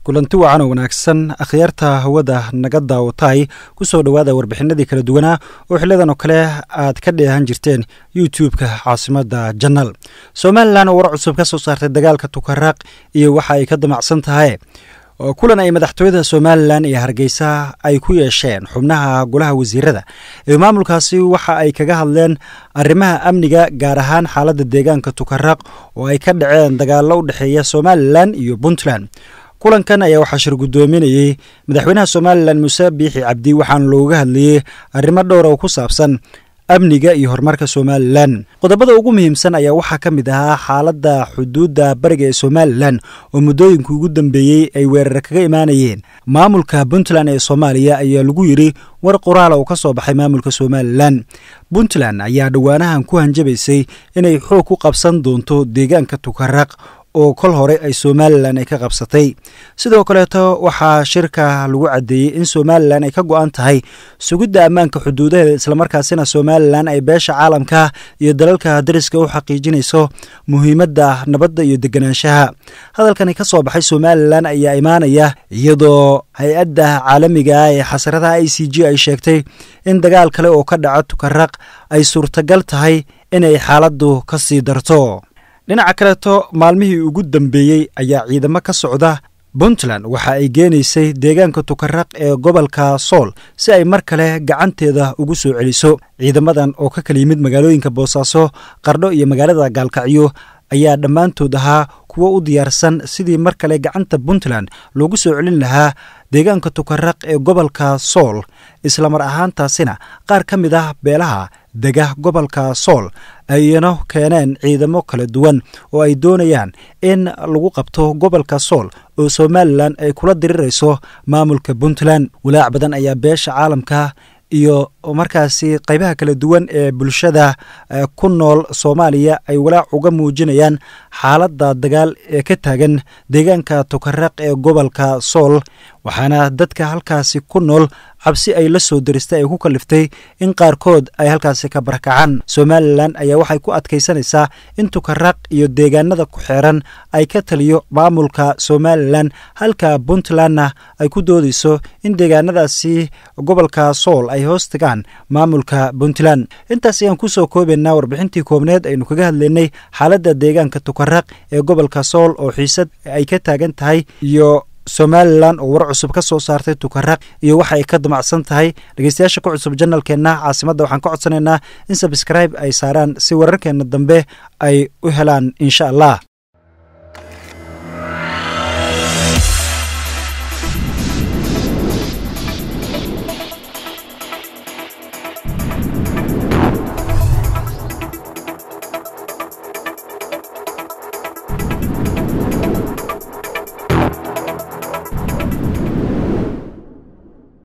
kulanti wacan oo wanaagsan akhyaarta hawada naga daawataay ku soo dhowaada warbixinadii kala duwanaa oo xiliyadan oo kale aad ka dheehan jirteen youtube-ka caasimada janal somalilan oo war cusub ka soo saartay dagaalka tukaraaq iyo waxa ay ka damacsan tahay kulan ay madaxtooyada somalilan iyo hargeysa ay ku yeesheen xubnaha golaha wasiirada ee maamulkaasi waxa ay kaga hadleen arrimaha amniga gaar ahaan xaaladda deegaanka tukaraaq oo ay ka dhaceen dagaallo u dhexeeya somalilan iyo puntland kulankan ayaa waxaa shir guddoominayey madaxweynaha somalilan muuse biixi cabdi waxaana looga hadlayey arrimo dhowr oo ku saabsan amniga iyo horumarka somalilan qodobada ugu muhiimsan ayaa waxaa ka mid ahaa xaaladda xuduudda bariga ee somalilan oo muddooyinka ugu dambeeyey ay weerar kaga imaanayeen maamulka puntland ee soomaaliya ayaa lagu yidhi war qoraala oo ka soo baxay maamulka somalilan puntland ayaa dhowaanahan ku hanjabaysay inay xoog ku qabsan doonto deegaanka tukaraq oo kol hore ay somalilan ay ka qabsatay sidoo kaleeto waxaa shirka lagu caddeeyey in somalilan ay ka go-an tahay sugidda ammaanka xuduudaheeda islamarkaasina somalilan ay beesha caalamka iyo dalalka dariska u xaqiijinayso muhiimadda nabadda iyo deganaanshaha hadalkani ka soo baxay somalilan ayaa imaanaya iyadoo hay-adda caalamiga ee xasaradaha i c g ay sheegtay in dagaal kale oo ka dhaco tukaraq ay suurtagal tahay inay xaaladdu ka sii darto dhinaca kaleeto maalmihii ugu dambeeyey ayaa ciidamo ka socda puntland waxa ay geenaysay deegaanka tukaraq ee gobolka sool si ay mar kale gacanteeda ugu soo celiso ciidamadan oo ka kala yimid magaalooyinka boosaaso qardho iyo magaalada gaalkacyo ayaa dhammaantood ahaa kuwo u diyaarsan sidii mar kale gacanta puntland loogu soo celin lahaa deegaanka tukaraq ee gobolka sool islamar ahaantaasina qaar ka mid ah beelaha dega gobolka sool ayna keeneen ciidamo kala duwan oo ay doonayaan in lagu qabto gobolka sool oo somalilan ay kula dirirayso maamulka puntland walaac badan ayaa beesha caalamka iyo markaasi qaybaha kala duwan ee bulshada ku nool soomaaliya ay walaac uga muujinayaan xaaladda dagaal ee ka taagan deegaanka tukaraq ee gobolka sool waxaana dadka halkaasi ku nool cabsi ay la soo diristay ay ku kaliftay in qaarkood ay halkaasi ka barakacaan somalilan ayaa waxay ku adkaysanaysaa in tukaraq iyo deegaanada ku xeeran ay ka taliyo maamulka somalilan halka puntlandna ay ku doodayso in deegaanadaasi gobolka sool ay hoos tagaan maamulka puntland intaas ayaan kusoo koobaynaa warbixintii koobneed aynu kaga hadlaynay xaaladda deegaanka tukaraq ee gobolka sool oo xiisad ay ka taagan tahay iyo somalilan oo war cusub ka soo saartay tukaraq iyo waxa ay ka damacsan tahay dhegeystayaasha ku cusub janalkeenna caasimadda waxaan ka codsanaynaa in sabskribe ay saaraan si wararkeena dambe ay u helaan insha allah